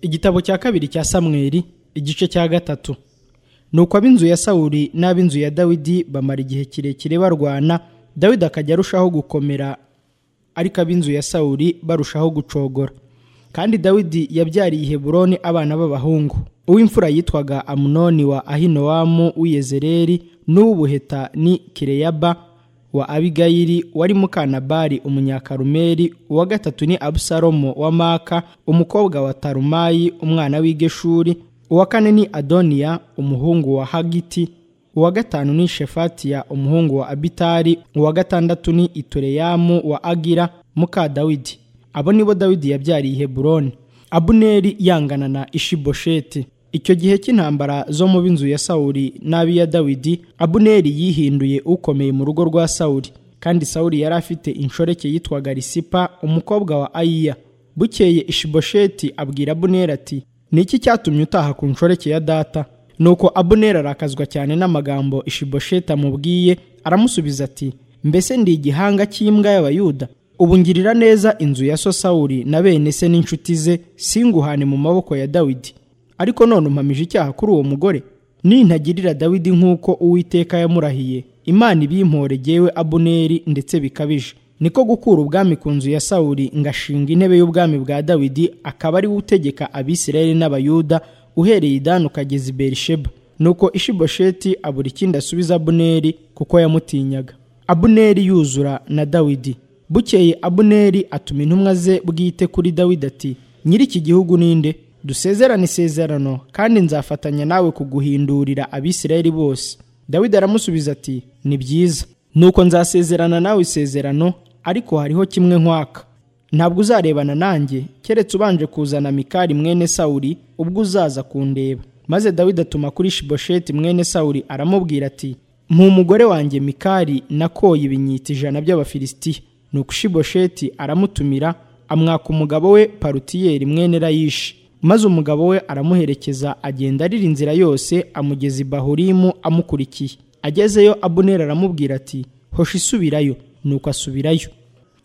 igitabo cya kabiri cya samweli igice cya gatatu nuko ab'inzu ya sawuli n'ab'inzu ya dawidi bamara igihe kirekire barwana dawidi akajya arushaho gukomera ariko ab'inzu ya sawuli barushaho gucogora kandi dawidi yabyariye i heburoni abana b'abahungu uw'imfura yitwaga amunoni wa ahinowamu w'iyezereri n'uw'ubuheta ni kireyaba wa abigayili wari mukanabari umunyakarumeri uwa gatatu ni abusalomo wa maka umukobwa wa tarumayi umwana w'igeshuri uwa kane ni adoniya umuhungu wa hagiti uwa gatanu ni shefatiya umuhungu wa abitari uwa gatandatu ni itureyamu wa agira muka dawidi abo nibo dawidi yabyariye heburoni abuneri yangana na ishibosheti icyo gihe cy'intambara zo mu b'inzu ya sawuli n'ab'iya dawidi abuneri yihinduye ukomeye mu rugo rwa sawuli kandi sawuli yari afite inshoreke yitwaga risipa umukobwa wa ayiya bukeye ishibosheti abwira abuneri ati ni iki cyatumye utaha ku nshoreke ya data nuko abuneri arakazwa cyane n'amagambo ishibosheti amubwiye aramusubiza ati mbese ndi igihanga cy'imbwa y'abayuda ubu ngirira neza inzu ya so sawuli na bene se n'inshuti ze singuhane mu maboko ya dawidi ariko none umpamije icyaha kuri uwo mugore nintagirira dawidi nk'uko uwiteka yamurahiye imana ibimpore gewe abuneri ndetse bikabije niko gukura ubwami ku nzu ya sawuli ngashinga intebe y'ubwami bwa dawidi akaba ari we utegeka abisirayeli n'abayuda uhereye idani ukageza i berisheba nuko ishibosheti abura ikindi asubiza abuneri kuko yamutinyaga abuneri yuzura na dawidi bukeye abuneri atuma intumwa ze bwite kuri dawidi ati nyiri iki gihugu ninde dusezerane isezerano kandi nzafatanya nawe kuguhindurira abisirayeli bose dawidi aramusubiza ati ni byiza nuko nzasezerana nawe isezerano ariko hariho kimwe nkwaka ntabwo uzarebana nanjye keretse ubanje kuzana mikari mwene sawuri ubwo uzaza kundeba maze dawidi atuma kuri shibosheti mwene sawuri aramubwira ati umugore wanjye mikari nakoye ibinyita ijana by'abafilisitiya nuko shibosheti aramutumira amwaka umugabo we parutiyeri mwene rayishi maze umugabo we aramuherekeza agenda arira inzira yose amugeza i bahurimu amukurikiye agezeyo abuneri aramubwira ati hoshi isubirayo nuko asubirayo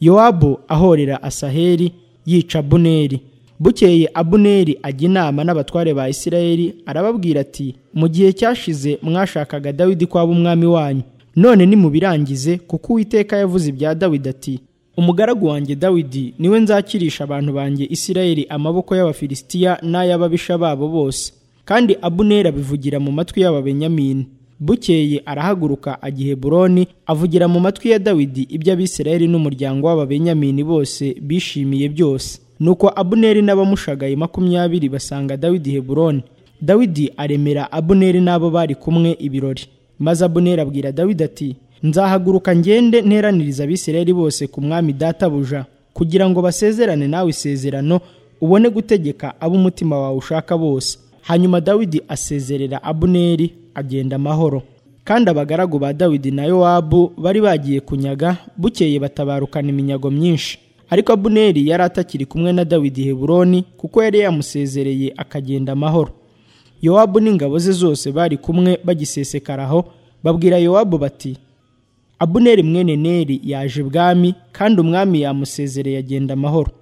yowabu ahorera asaheri yica abuneri bukeye abuneri ajya inama n'abatware ba isirayeli arababwira ati mu gihe cyashize mwashakaga dawidi kwaba umwami wanyu none nimubirangize kuko uwiteka yavuze ibya dawidi ati umugaragu wanjye dawidi niwe nzakirisha abantu banjye isirayeli amaboko y'abafilisitiya n'ay'ababisha babo bose kandi abuneri abivugira mu matwi y'ababenyamini bukeye arahaguruka ajya i heburoni avugira mu matwi ya dawidi ibyo abisirayeli n'umuryango w'ababenyamini bose bishimiye byose nuko abuneri n'abamushagaye makumyabiri basanga dawidi heburoni dawidi aremera abuneri n'abo bari kumwe ibirori maze abuneri abwira dawidi ati nzahaguruka ngende nteraniriza abisirayeli bose ku mwami databuja kugira ngo basezerane nawe isezerano ubone gutegeka abo umutima wawe ushaka bose hanyuma dawidi asezerera abuneri agenda amahoro kandi abagaragu ba dawidi na yowabu bari bagiye kunyaga bukeye batabarukana iminyago myinshi ariko abuneri yari atakiri kumwe na dawidi heburoni kuko yari yamusezereye akagenda amahoro yowabu n'ingabo ze zose bari kumwe bagisesekaraho babwira yowabu bati abuneri mwene neri yaje ibwami kandi umwami yamusezereye agenda amahoro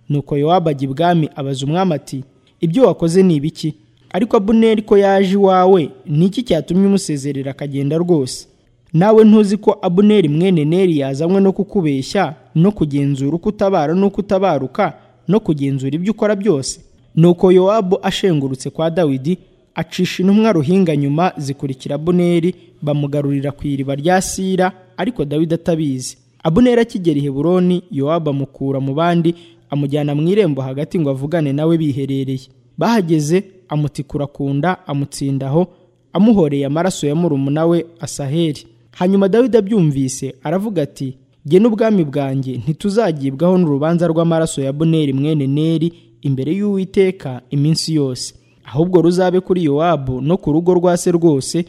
nuko yowabu ajya ibwami abaza umwami ati ibyo wakoze ni ibiki ariko abuneri ko yaje iwawe ni iki cyatumye umusezerera akagenda rwose nawe ntuzi ko abuneri mwene neri yazanywe no kukubeshya no kugenzura uko utabara n'uko utabaruka no kugenzura ibyo ukora byose nuko yowabu ashengurutse kwa dawidi acisha intumwa ruhinga nyuma zikurikira abuneri bamugarurira ku iriba rya sira ariko dawidi atabizi abuneri akigera i heburoni yowabu amukura mu bandi amujyana mu irembo hagati ngo avugane nawe biherereye bahageze amutikura ku nda amutsindaho amuhoreye amaraso ya murumuna we asaheri hanyuma dawidi abyumvise aravuga ati jye n'ubwami bwanjye ntituzagibwaho n'urubanza rw'amaraso ya buneri mwene neri imbere y'uwiteka iminsi yose ahubwo ruzabe kuri yowabu no ku rugo rwa se rwose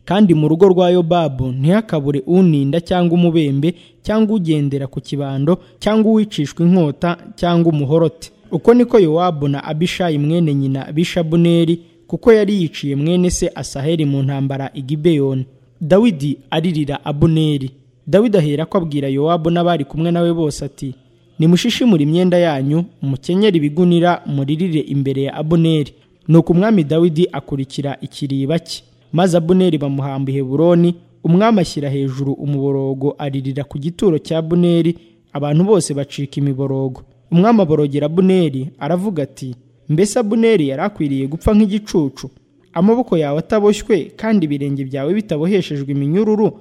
kandi mu rugo rwa yobabu ntihakabure uninda cyangwa umubembe cyangwa ugendera ku kibando cyangwa uwicishwa inkota cyangwa umuhorote uko niko yowabu na abishayi mwene nyina bishabuneri kuko yari yiciye mwene se asaheri mu ntambara igibeyoni dawidi aririra abuneri dawidi ahera ko abwira yowabu n'abari kumwe nawe bose ati nimushishimure imyenda yanyu mukenyere ibigunira muririre imbere ya abuneri nuko umwami dawidi akurikira ikiriba cye maze abuneri bamuhamba i heburoni umwami ashyira hejuru umuborogo aririra ku gituro cya buneri abantu bose bacika imiborogo umwami aborogera buneri aravuga ati mbese buneri yari akwiriye gupfa nk'igicucu amaboko yawe ataboshywe kandi ibirenge byawe bitaboheshejwe iminyururu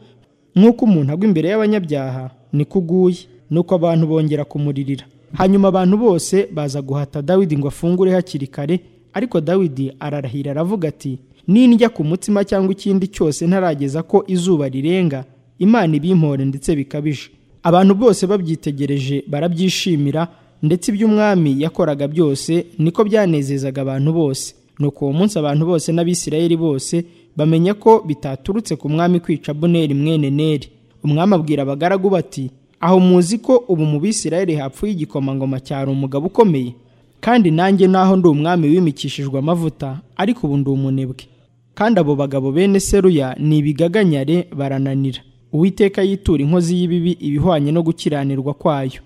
nk'uko umuntu agwa imbere y'abanyabyaha niko uguye nuko abantu bongera kumuririra hanyuma abantu bose baza guhata dawidi ngo afungure hakiri kare ariko dawidi ararahira aravuga ati nindya ku mutsima cyangwa ikindi cyose ntarageza ko izuba rirenga imana ibimpore ndetse bikabije abantu bose babyitegereje barabyishimira ndetse ibyo umwami yakoraga byose niko byanezezaga abantu bose nuko uwo munsi abantu bose n'abisirayeli bose bamenya ko bitaturutse ku mwami kwica buneri mwene neri umwami abwira abagaragu bati aho muzi ko ubu mu bisirayeli hapfuye igikomangoma cyari umugabo ukomeye kandi nanjye naho ndi umwami wimikishijwe amavuta ariko ubu ndi umunebwe kandi abo bagabo bene seruya ni ibigaganyare barananira uwiteka yitura inkozi y'ibibi ibihwanye no gukiranirwa kwayo